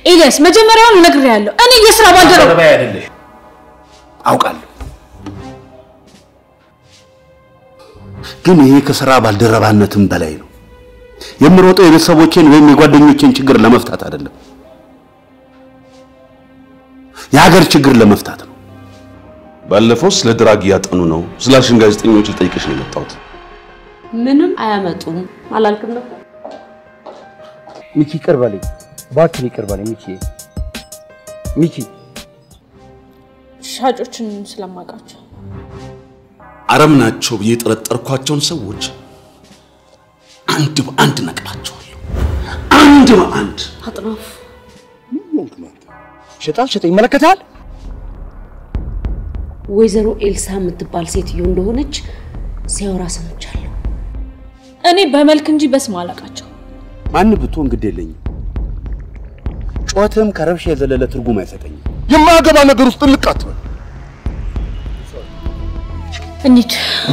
ኤልያስ መጀመሪያውን እነግርሃለሁ። እኔ የስራ ባልደረባ ባልደረባዬ አይደለሽ አውቃለሁ። ግን ይሄ ከስራ ባልደረባነትም በላይ ነው። የምሮጠው የቤተሰቦቼን ወይም የጓደኞቼን ችግር ለመፍታት አይደለም፣ የሀገር ችግር ለመፍታት ነው። ባለፈው ስለ ድራግ እያጠኑ ነው ስላልሽን ጋዜጠኞች ልጠይቅሽ ነው የመጣሁት። ምንም አያመጡም አላልክም ነበር? ሚኪ ይቅር በለኝ እባክህን፣ ይቅር በለኝ ሚኪ። ሚኪ ሻጮችን ስለማውቃቸው አረም ናቸው ብዬ የጠረጠርኳቸውን ሰዎች አንድ በአንድ ነቅላቸዋለሁ። አንድ በአንድ አጥናፍ ሸጣል ሸጠ ይመለከታል። ወይዘሮ ኤልሳ የምትባል ሴትዮ እንደሆነች ሲያወራ ሰምቻለሁ። እኔ በመልክ እንጂ በስም አላውቃቸው። ማን ብትሆን ግድ የለኝም። ጩኸትም ከረብሻ የዘለለ ትርጉም አይሰጠኝም። የማያገባ ነገር ውስጥ ጥልቅ አትበል። እንሂድ።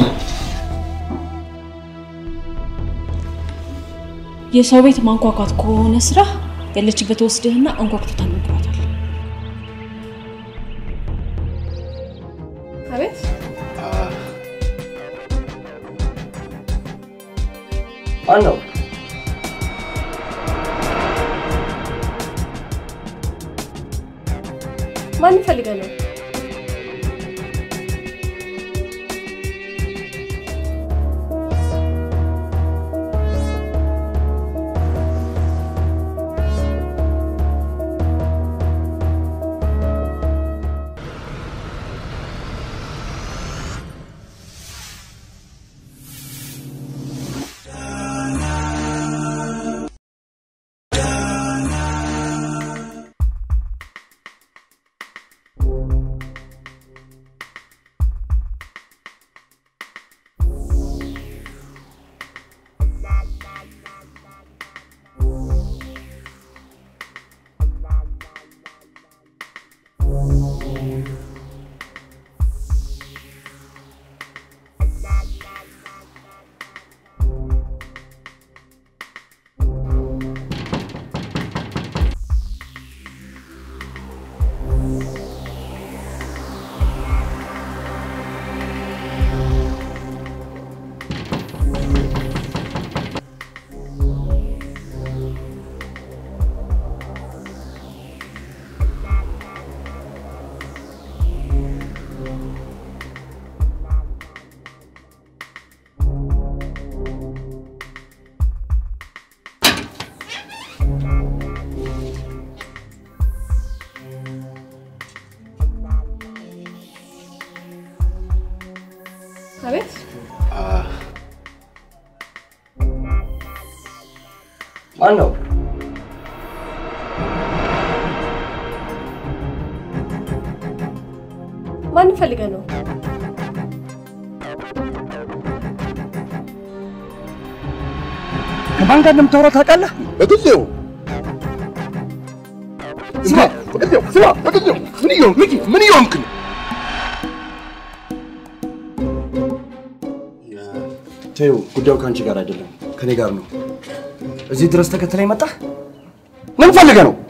የሰው ቤት ማንኳኳት ከሆነ ስራ ያለችበት ወስድህና አንኳኩቶ ታናግራታል። አቤት ማን ነው? ማን ፈልገህ ነው? አቤት ማን ነው? ማን ፈልገህ ነው? ከማን ጋር እንደምታወራ ታውቃለህ? በጊዜው ስማ፣ በጊዜው ስማ፣ በጊዜው ምን እየሆንክ ሚኪ፣ ምን እየሆንክ ነው? ተይው፣ ጉዳዩ ከአንቺ ጋር አይደለም፣ ከኔ ጋር ነው። እዚህ ድረስ ተከትለኝ መጣህ? ምን ፈልገህ ነው?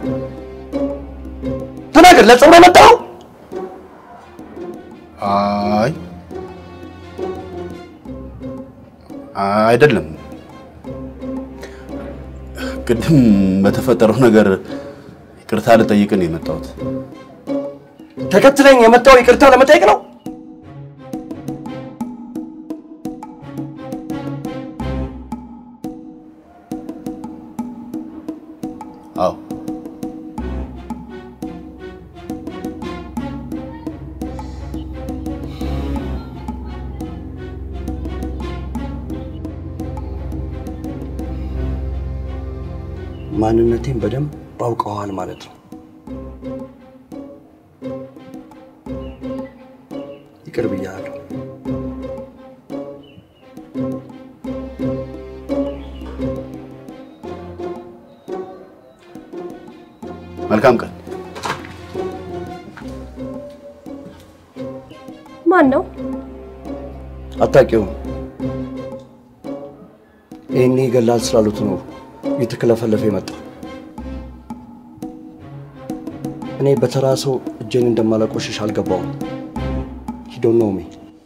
ተናገር። ለጸብ ነው የመጣኸው? አይ አይደለም። ቅድም በተፈጠረው ነገር ይቅርታ ልጠይቅ ነው የመጣሁት። ተከትለኝ የመጣው ይቅርታ ለመጠየቅ ነው? አዎ ማንነቴን በደንብ አውቀዋል ማለት ነው። ይቅር ብያለሁ። መልካም ቀን። ማን ነው? አታውቂውም? ይህኔ ይገላል ስላሉት ነው እየተከለፈለፈ የመጣው። እኔ በተራ ሰው እጄን እንደማላቆሽሽ አልገባውም። ሂዶን ነው ሜ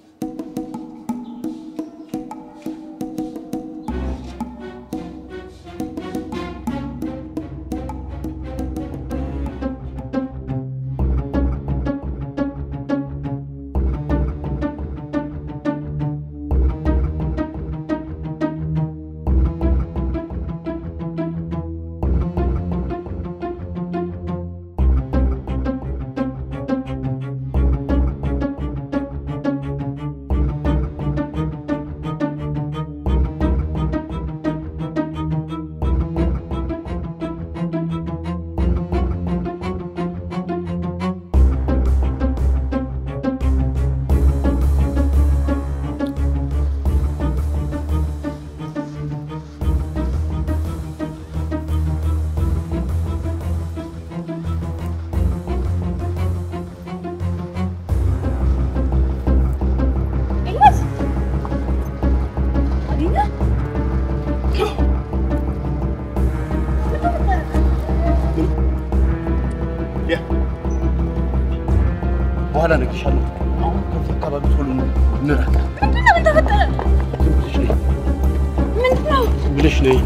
በኋላ እነግርሻለሁ። አሁን ከዚህ አካባቢ ቶሎ እንራቅ። ዝም ብለሽ ነይ።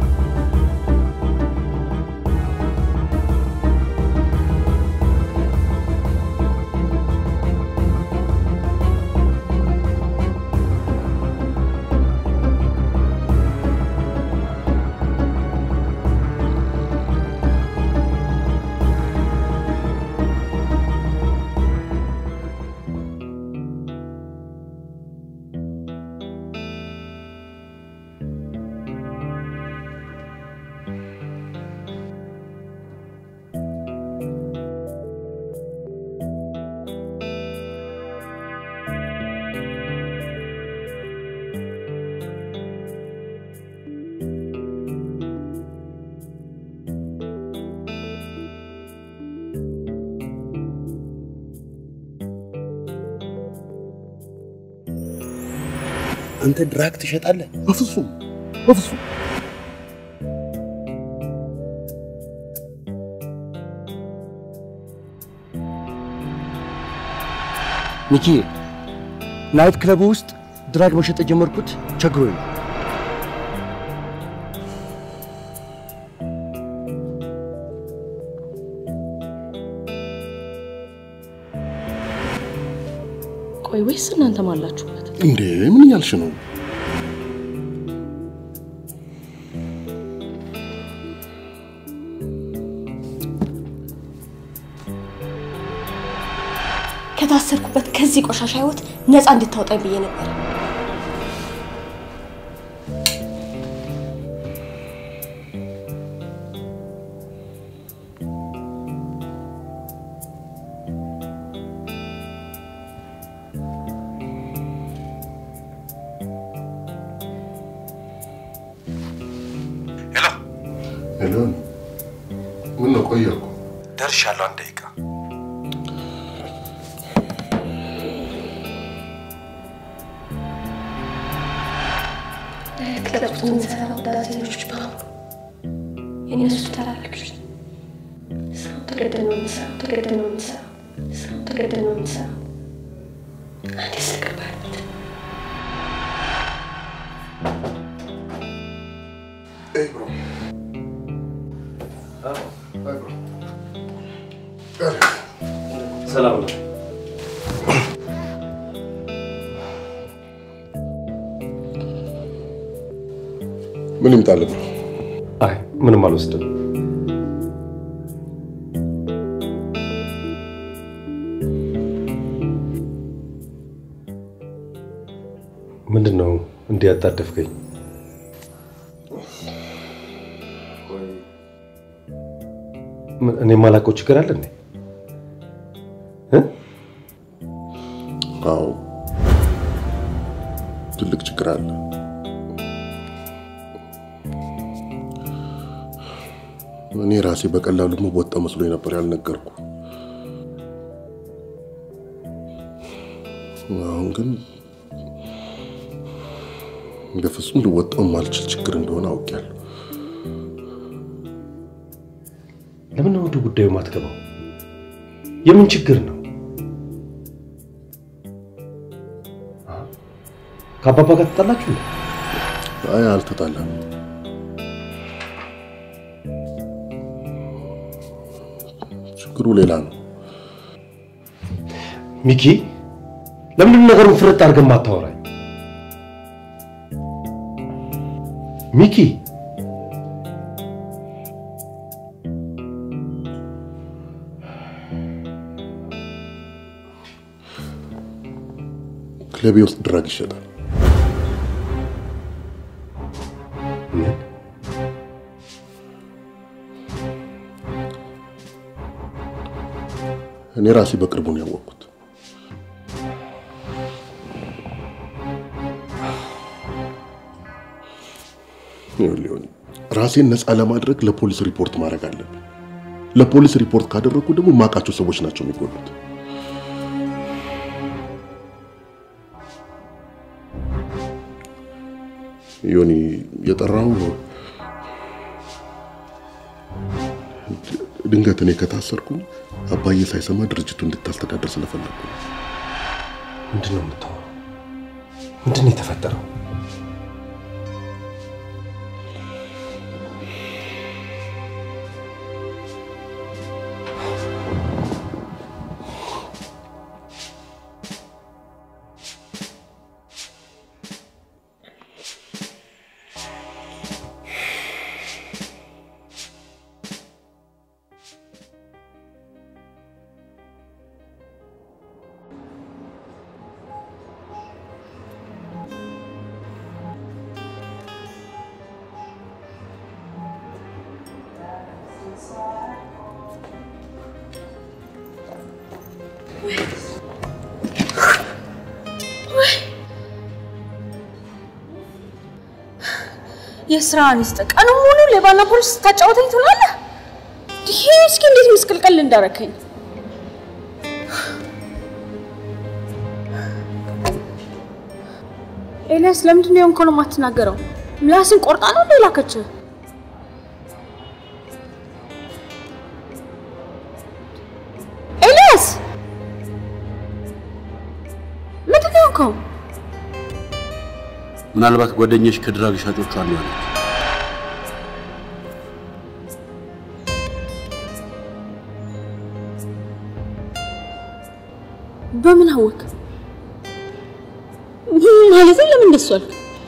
አንተ ድራግ ትሸጣለህ? በፍጹም በፍጹም ሚኪ ናይት ክለብ ውስጥ ድራግ መሸጥ የጀመርኩት ቸግሮኝ ነው። ቆይ ወይስ እናንተም አላችሁበት? እንዴ ምን እያልሽ ነው? ከታሰርኩበት ከዚህ ቆሻሻ ህይወት ነፃ እንድታወጣኝ ብዬ ነበር። ሄሎ ምን ነው ቆየ እኮ ደርሻለሁ። አንድ ደቂቃ ክለብ ውስጥ የምንሰራው ዳንሰኞች በሙሉ የእነሱ ተላላኪዎች ነን። ስራው ተገደን ነው የምንሰራው፣ ተገደን ነው የምንሰራው፣ ስራው ተገደን ነው የምንሰራው። አንዴ ስለገባንበት Hey, bro. Hey, bro. ሰላም ነው። ምን ይምጣልህ ብሎ አይ ምንም አልወስድም። ምንድን ነው እንዲህ ያጣደፍከኝ? ምን- እኔ የማላውቀው ችግር አለ እንዴ? እ? አዎ ትልቅ ችግር አለ። እኔ ራሴ በቀላሉ መወጣ መስሎኝ ነበር ያልነገርኩ። አሁን ግን በፍጹም ልወጣው ማልችል ችግር እንደሆነ አውቄያለሁ። ለምን ነው ወደ ጉዳዩ ማትገባው? የምን ችግር ነው? ከአባባ ጋር ተጣላችሁ እንዴ? አይ አልተጣላም። ችግሩ ሌላ ነው። ሚኪ ለምንድን ነው ነገሩን ፍርጥ አድርገን ማታወራኝ? ሚኪ ክለቤ ውስጥ ድራግ ይሸጣል። ምን? እኔ ራሴ በቅርቡ ነው ያወቅኩት። ይኸውልህ ዮኒ፣ ራሴን ነፃ ለማድረግ ለፖሊስ ሪፖርት ማድረግ አለብን። ለፖሊስ ሪፖርት ካደረግኩ ደግሞ የማውቃቸው ሰዎች ናቸው የሚጎዱት። ዮኒ የጠራው ድንገት እኔ ከታሰርኩ አባዬ ሳይሰማ ድርጅቱ እንድታስተዳደር ስለፈለግኩ ነው። ምንድን ነው የምታወራው? ምንድን ነው የተፈጠረው? የስራህን ይስጥህ። ቀኑን ሙሉ ሌባና ፖሊስ ስታጫወተኝ ትውላለህ። ይሄ እስኪ እንዴት ምስቅልቅል እንዳረከኝ። ኤልያስ ለምንድን ነው የሆንከውን የማትናገረው? ምላስን ቆርጣ ነው እንደ ላከችህ? ኤልያስ ምንድን ነው የሆንከው? ምናልባት ጓደኞች ከድራግ ሻጮቹ አንዱ ያለች በምን አወቅ? ማለት ለምን እንደሱ አልክ?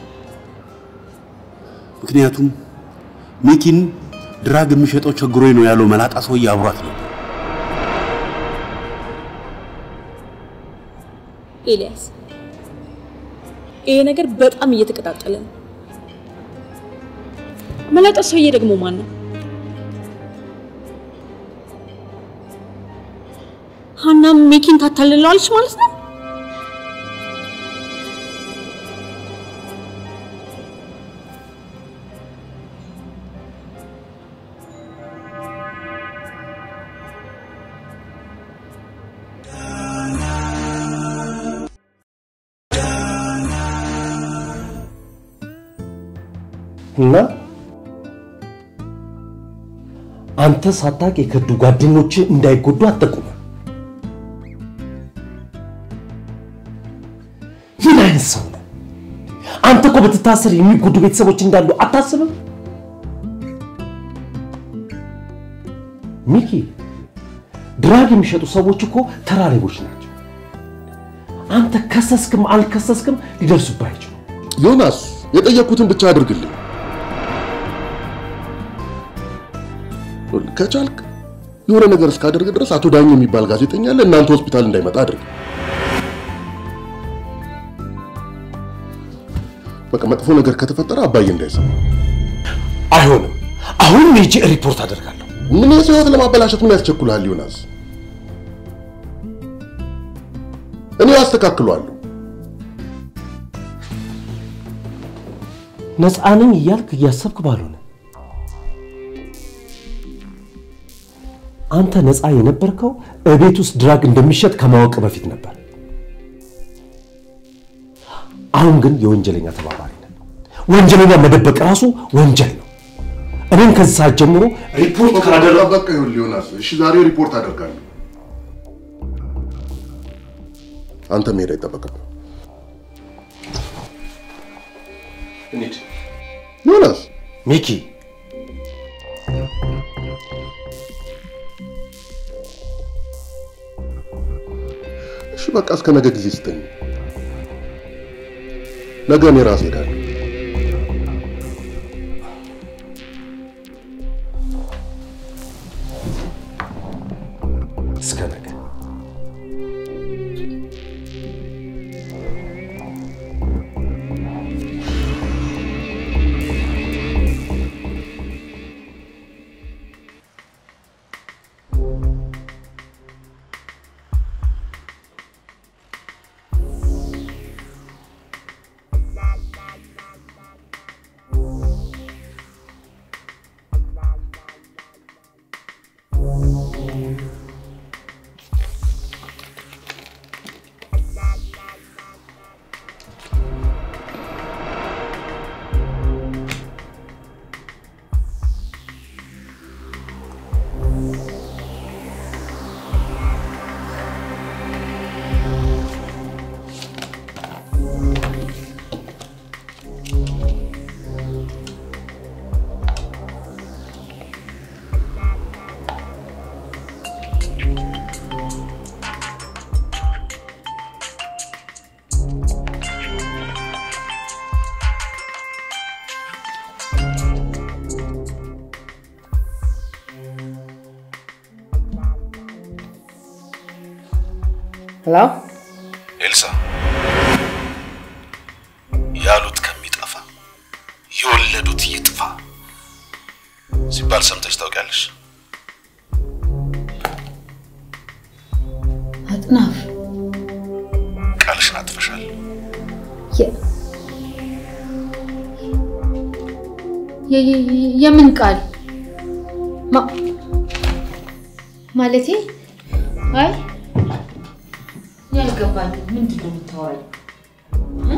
ምክንያቱም ሚኪን ድራግ የሚሸጠው ቸግሮኝ ነው ያለው መላጣ ሰውዬ አብሯት ነበር። ኤልያስ ይሄ ነገር በጣም እየተቀጣጠለ ነው። መላጣ ሰውዬ ደግሞ ማን ነው? ሀና ሚኪን ታታልለዋለች ማለት ነው? እና አንተ ሳታውቅ የከዱ ጓደኞች እንዳይጎዱ አትጠቁም። ምን አይነት ሰው ነህ? አንተ እኮ ብትታሰር የሚጎዱ ቤተሰቦች እንዳሉ አታስብም? ሚኪ፣ ድራግ የሚሸጡ ሰዎች እኮ ተራ ሌቦች ናቸው። አንተ ከሰስክም አልከሰስክም ሊደርሱብህ አይችሉም። ዮናስ የጠየቅኩትን ብቻ አድርግልኝ። ከቻልክ የሆነ ነገር እስካደርግ ድረስ አቶ ዳኝ የሚባል ጋዜጠኛ አለ፣ እናንተ ሆስፒታል እንዳይመጣ አድርግ። በቃ መጥፎ ነገር ከተፈጠረ አባዬ እንዳይሰማ። አይሆንም። አሁንም ሄጄ ሪፖርት አደርጋለሁ። ምን የሰው ህይወት ለማበላሸት ምን ያስቸኩልሃል ዮናስ? እኔ አስተካክሏለሁ። ነፃ ነኝ እያልክ እያሰብክ ባልሆነ አንተ ነፃ የነበርከው እቤት ውስጥ ድራግ እንደሚሸጥ ከማወቅ በፊት ነበር። አሁን ግን የወንጀለኛ ተባባሪ ነህ። ወንጀለኛ መደበቅ ራሱ ወንጀል ነው። እኔም ከዚህ ሰዓት ጀምሮ ሪፖርት ካላደረግ በቃ ይኸውልህ ዮናስ፣ እሺ ዛሬ ሪፖርት አደርጋለሁ። አንተ መሄድ አይጠበቅብህ። እንሂድ። ዮናስ ሚኪ እሺ በቃ እስከ ነገ ጊዜ ስጠኝ። ነገ እኔ ራሴ ሄዳለሁ። እስከ ነገ ሄሎ ኤልሳ ያሉት ከሚጠፋ የወለዱት ይጥፋ ሲባል ሰምተሽ ታውቂያለሽ? አጥናፍ ቃልሽን አጥፈሻል። የ- የ- የ- የምን ቃል ማ- ማለቴ አይ ያልገባኝ ምንድን ነው የምታወራኝ እ?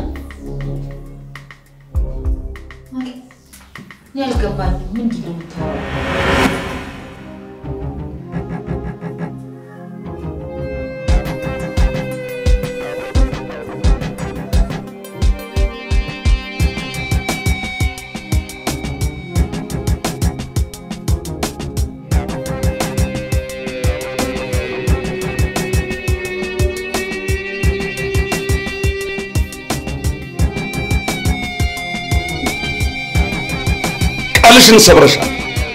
አይ ያልገባኝ ምንድን ነው የምታወራኝ ቃልሽን ሰብረሻል።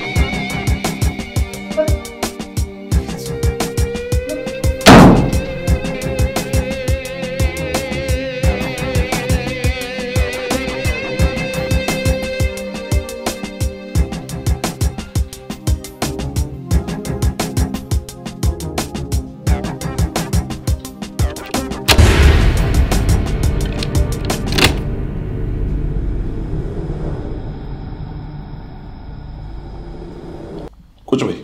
ቁጭ በይ።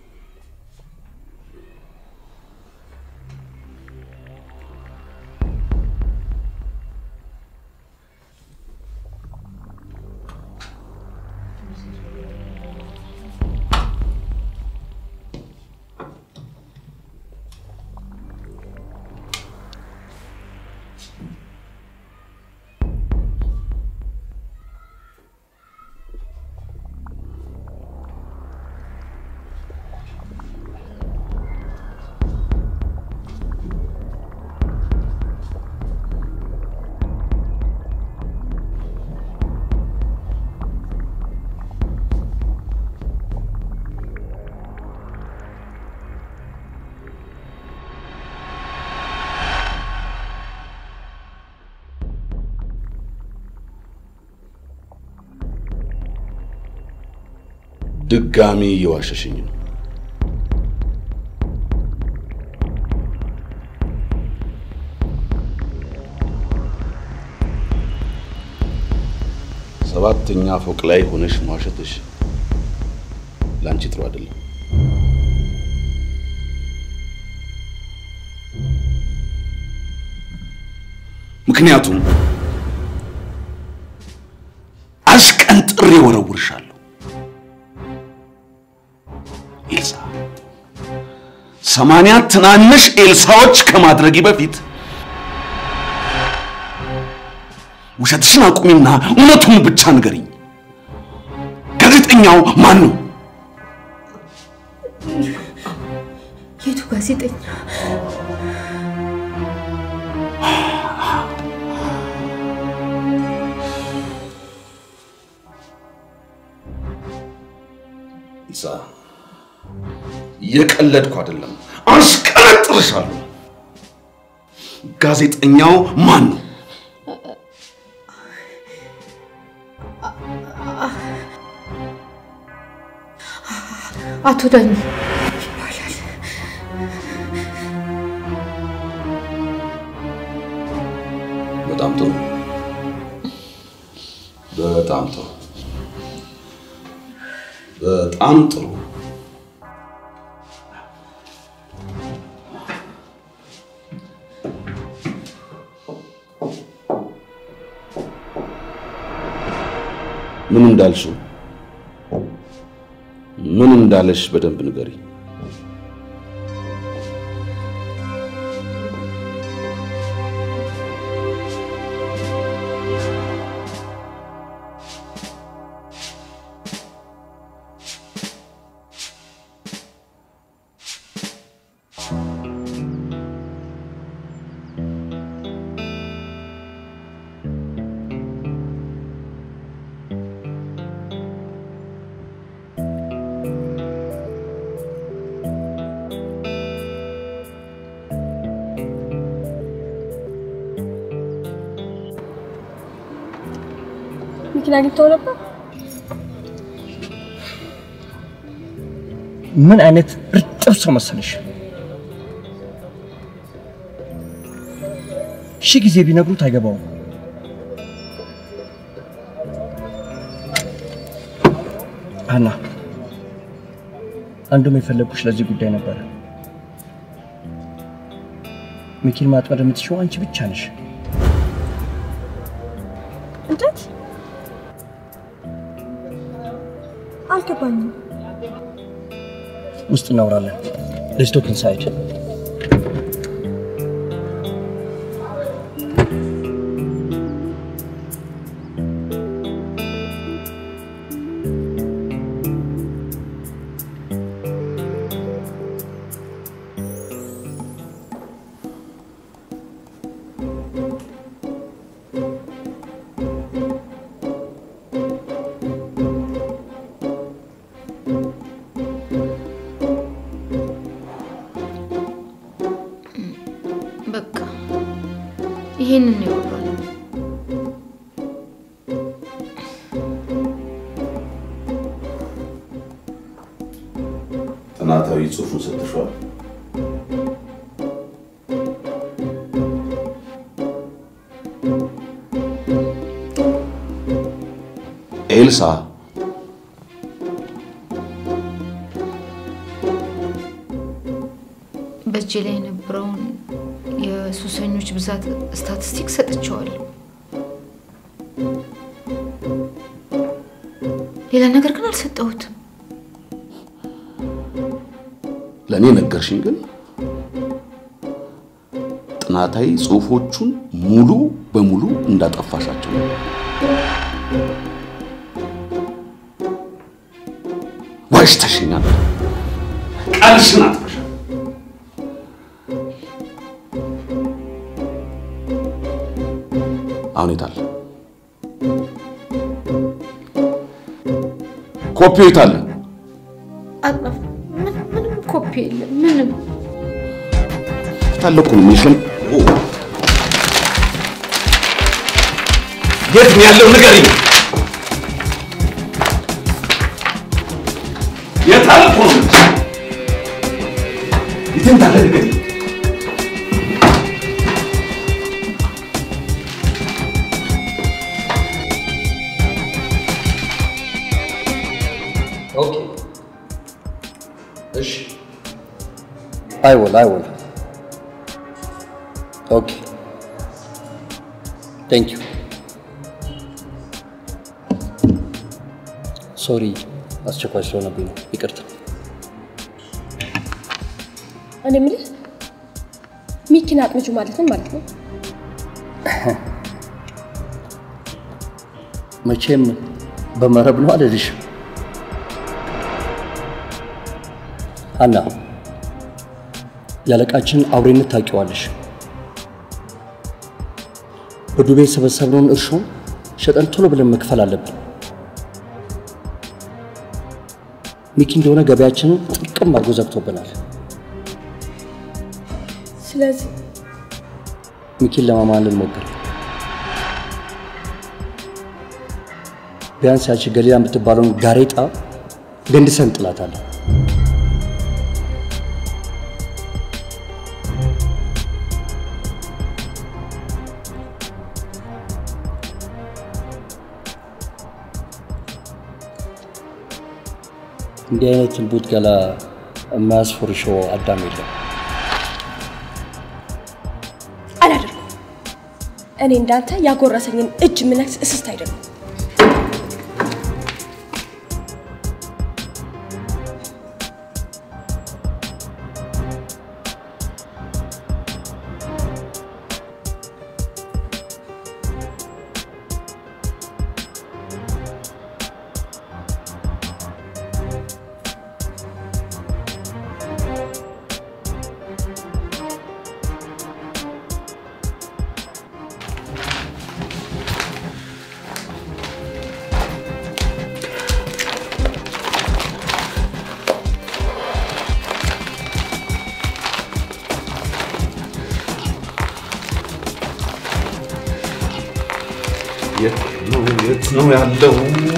ድጋሚ እየዋሸሽኝ ነው። ሰባተኛ ፎቅ ላይ ሆነሽ መዋሸትሽ ለአንቺ ጥሩ አይደለም። ምክንያቱም አሽቀንጥሬ ወረውርሻለሁ። ኤልሳ ሰማንያ ትናንሽ ኤልሳዎች ከማድረጊ በፊት ውሸትሽን አቁሚና እውነቱን ብቻ ንገሪኝ። ጋዜጠኛው ማን ነው? የቱ ጋዜጠኛ? ኢሳ እየቀለድኩ አይደለም፣ አሽቀነጥርሻለሁ። ጋዜጠኛው ማን ነው? አቶ ዳኝ በጣም ጥሩ፣ በጣም ጥሩ፣ በጣም ጥሩ። ምን እንዳልሽው ምን እንዳለሽ በደንብ ንገሪ። መኪና አግኝተው ነበር? ምን አይነት እርጥብ ሰው መሰለሽ! ሺህ ጊዜ ቢነግሩት አይገባውም። ሀና፣ አንዱም የፈለግኩሽ ለዚህ ጉዳይ ነበረ። ሚኪን ማጥመድ የምትችው አንቺ ብቻ ነሽ። እንዴት? አልገባኝም። ውስጥ እናወራለን። ሌትስ ቶክ ኢንሳይድ። በቃ ይሄንን ነው ያወራነው። ጥናታዊ ጽሑፉን ሰጥቷል። ኤልሳ በእጄ ላይ የነበረውን የሱሰኞች ብዛት ስታቲስቲክ ሰጥቼዋለሁ። ሌላ ነገር ግን አልሰጠሁትም። ለእኔ ነገርሽኝ፣ ግን ጥናታዊ ጽሑፎቹን ሙሉ በሙሉ እንዳጠፋሻቸው ነው። ዋሽተሽኛል። ቃልሽን አጥፈሻል። አሁን የት አለ? ኮፒው የት አለ? አጥናፍ ምን- ምንም ኮፒ የለም። ምንም የት አለ እኮ ነው የምልሽ። የት ነው ያለው? ንገሪኝ። የት አለ እኮ ነው የምልሽ። የት እንዳለ ንገሪኝ። ኦኬ እሺ I will, I will. Okay. Thank you. ሶሪ አስቸኳይ ስለሆነብኝ ነው። ይቅርታ። እኔ የምልህ ሚኪን አጥምጁ ማለት ምን ማለት ነው? መቼም በመረብ ነው አልልሽ። ሀና ያለቃችን አውሬነት ታውቂዋለሽ። በዱቤ የሰበሰብነውን እርሾ ሸጠን ቶሎ ብለን መክፈል አለብን። ሚኪ እንደሆነ ገበያችንን ጥቅም አድርጎ ዘግቶብናል። ስለዚህ ሚኪን ለማማለል ሞክር። ቢያንስ ያቺ ገሊላ የምትባለውን ጋሬጣ ገንድሰን እንጥላታለን። እንዲህ አይነት ቡት ገላ የማያስፎርሸው አዳም የለም። አላደርኩም። እኔ እንዳንተ ያጎረሰኝን እጅ ምነክስ እስስት አይደለም። የት ነው የት ነው ያለው?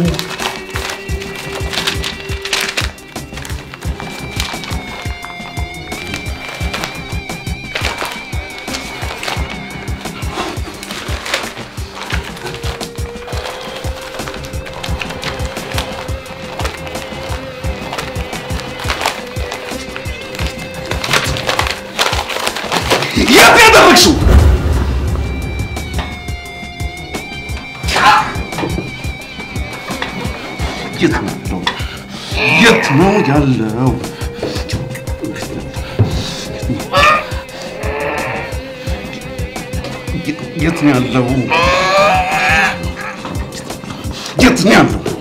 የት ያደረግሽው? የት ነው ያለው? የት ነው ያለው? የት ነው ያለው? የት ነው ያለው?